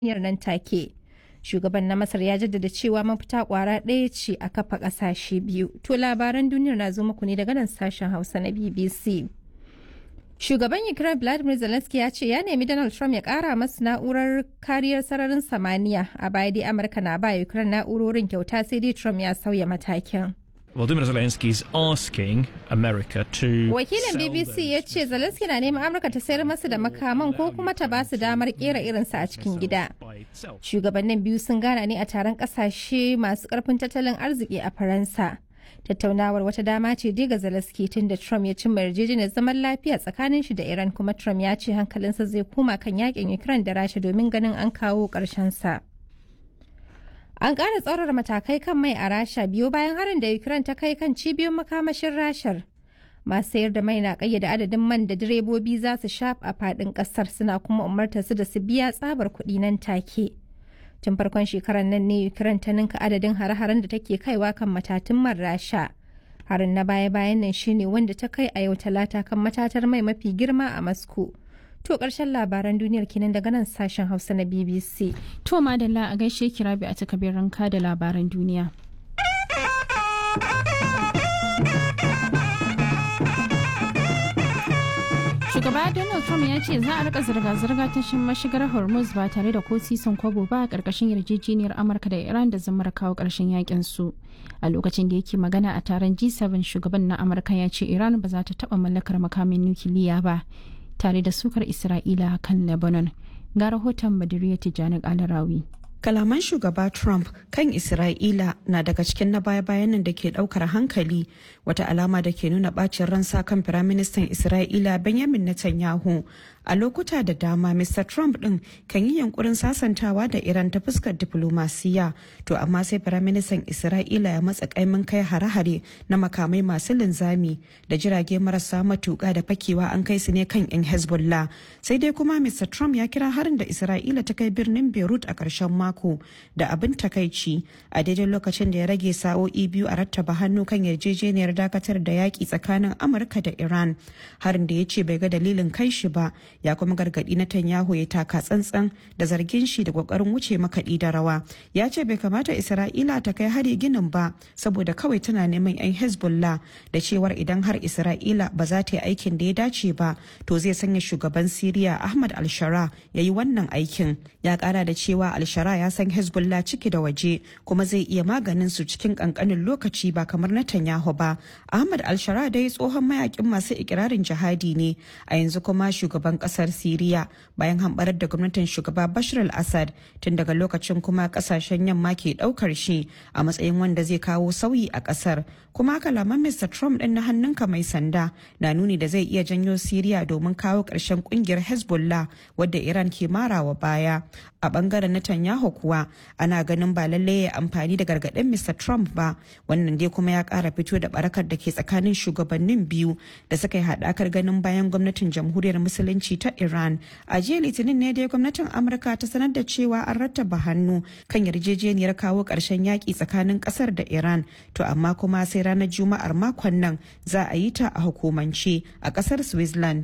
yarjejeniyar nan take. Shugaban na Masar ya jaddada cewa mafita kwara ɗaya ce a kafa ƙasashe biyu. To labaran duniyar na zo muku ne daga nan sashen Hausa na BBC. Shugaban Ukraine Vladimir Zelensky ya ce ya nemi Donald Trump ya kara masu na'urar kariyar sararin samaniya a baya dai Amurka na ba Ukraine na'urorin kyauta sai dai Trump ya sauya matakin. Volodymyr Zelensky is asking America to Wakilin BBC ya ce Zelensky na neman Amurka ta sayar masa da makaman ko kuma ta ba su damar kera irinsa a cikin gida. Shugabannin biyu sun gana ne a taron kasashe masu karfin tattalin arziki a Faransa. tattaunawar wata dama ce dai ga Zelensky tun da Trump ya cimma yarjejeniyar zaman lafiya tsakanin shi da Iran kuma Trump ya ce hankalinsa zai koma kan yakin Ukraine da Rasha domin ganin an kawo ƙarshen sa. An ƙara tsaurara matakai kan mai a Rasha biyo bayan harin da Ukraine ta kai kan cibiyoyin makamashin Rashar. Masu sayar da mai na ƙayyade adadin man da direbobi za su sha a faɗin ƙasar suna kuma umartar su da su biya tsabar kuɗi nan take. tun farkon shekarar nan ne ukraine ta ninka adadin hare-haren da take kaiwa kan matatun man rasha harin na baya-bayan nan shine wanda ta kai a yau talata kan matatar mai mafi girma a moscow to karshen labaran duniyar kenan daga nan sashen hausa na bbc To madalla a gaishe kira bi a takabirin ka da labaran duniya. Shugaba Donald Trump ya ce za a rika zirga-zirga ta shin mashigar Hormuz ba tare da ko sisan kwabo ba a ƙarƙashin yarjejeniyar Amurka da Iran da zamar kawo ƙarshen yakin su. A lokacin da yake magana a taron G7 shugaban na Amurka ya ce Iran ba za ta taɓa mallakar makamin nukiliya ba tare da sukar Isra'ila kan Lebanon. Ga rahoton Badiriya Tijjani Alarawi. Kalaman shugaba Trump kan Isra'ila na daga cikin na baya-bayan nan da ke daukar hankali wata alama da ke nuna bacin ransa kan Firaministan Isra'ila Benjamin Netanyahu. A lokuta da dama Mr. Trump ɗin kan yi yankurin sasantawa da Iran ta fuskar diplomasiya, to amma sai Firaministan Isra'ila ya matsa kaimin kai hare-hare na makamai masu linzami da jirage marasa matuƙa da fakewa an kai su ne kan 'yan Hezbollah. Sai dai kuma Mr. Trump ya kira harin da Isra'ila ta kai birnin Beirut a ƙarshen mako. mako da abin takaici a daidai lokacin da ya rage sa'o'i biyu a rattaba hannu kan yarjejeniyar dakatar da yaƙi tsakanin amurka da iran harin da ya ce bai ga dalilin kai shi ba ya kuma gargaɗi na tanyahu ya taka tsantsan da zargin shi da ƙoƙarin wuce makaɗi da rawa ya ce bai kamata isra'ila ta kai hari ginin ba saboda kawai tana neman 'yan hezbollah da cewar idan har isra'ila ba za ta yi aikin da ya dace ba to zai sanya shugaban siriya ahmad al-shara ya yi wannan aikin ya ƙara da cewa al-shara ya san hezbollah ciki da waje kuma zai iya maganin su cikin kankanin lokaci ba kamar netanyahu ba ahmad al-shara dai tsohon mayakin masu ikirarin jihadi ne a yanzu kuma shugaban kasar siriya bayan hambarar da gwamnatin shugaba bashar al-assad tun daga lokacin kuma kasashen yamma ke daukar shi a matsayin wanda zai kawo sauyi a kasar kuma kalaman mr trump din na hannunka mai sanda na nuni da zai iya janyo siriya domin kawo ƙarshen kungiyar hezbollah wadda iran ke marawa baya a bangaren netanyahu kuwa ana ganin ba lallai ya amfani da gargaɗin Mr. Trump ba wannan dai kuma ya ƙara fito da barakar da ke tsakanin shugabannin biyu da suka yi haɗakar ganin bayan gwamnatin jamhuriyar musulunci ta Iran. A jiya litinin ne dai gwamnatin Amurka ta sanar da cewa an rattaba hannu kan yarjejeniyar kawo ƙarshen yaƙi tsakanin ƙasar da Iran to amma kuma sai ranar Juma'ar makon nan za a yi ta a hukumance a ƙasar Switzerland.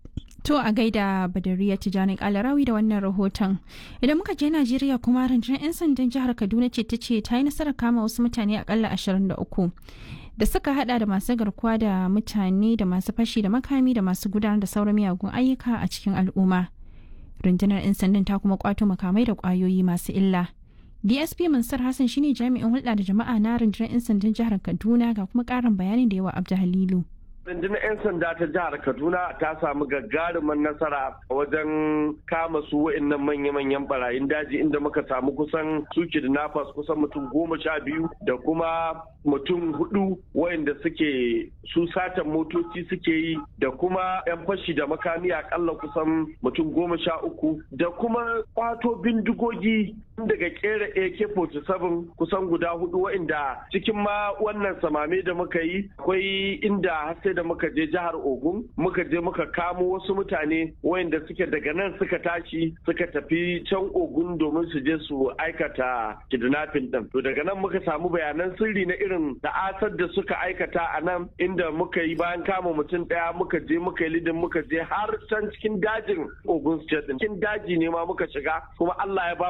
To a gaida Badariya Tijjani Kalarawi da wannan rahoton. Idan muka je Najeriya kuma rundunar 'yan sandan jihar Kaduna ce ta ce ta yi nasarar kama wasu mutane akalla 23 da suka hada da masu garkuwa da mutane da masu fashi da makami da masu gudanar da sauran miyagun ayyuka a cikin al'umma. Rundunar 'yan sandan ta kuma kwato makamai da kwayoyi masu illa. DSP Mansur Hassan shine jami'in hulɗa da jama'a na rundunar 'yan sandan jihar Kaduna ga kuma ƙarin bayanin da yawa Abdu Halilu. rundunar 'yan sanda ta jihar kaduna ta samu gagarumin nasara wajen kama su wa'annan manya-manyan barayin daji inda muka samu kusan su kidnappers kusan mutum goma sha biyu da kuma mutum hudu wa'anda suke su satan motoci suke yi da kuma 'yan fashi da makami akalla kusan mutum goma sha uku da kuma kwato bindigogi daga kera AK-47 kusan guda hudu wa'inda cikin ma wannan samame da muka yi akwai inda har sai da muka je jihar Ogun muka je muka kamo wasu mutane wa'inda suke daga nan suka tashi suka tafi can Ogun domin su je su aikata kidnapping din. To daga nan muka samu bayanan sirri na irin ta'asar da suka aikata a nan inda muka yi bayan kama mutum daya muka je muka yi lidin muka je har can cikin dajin Ogun State din. Cikin daji ne ma muka shiga kuma Allah ya ba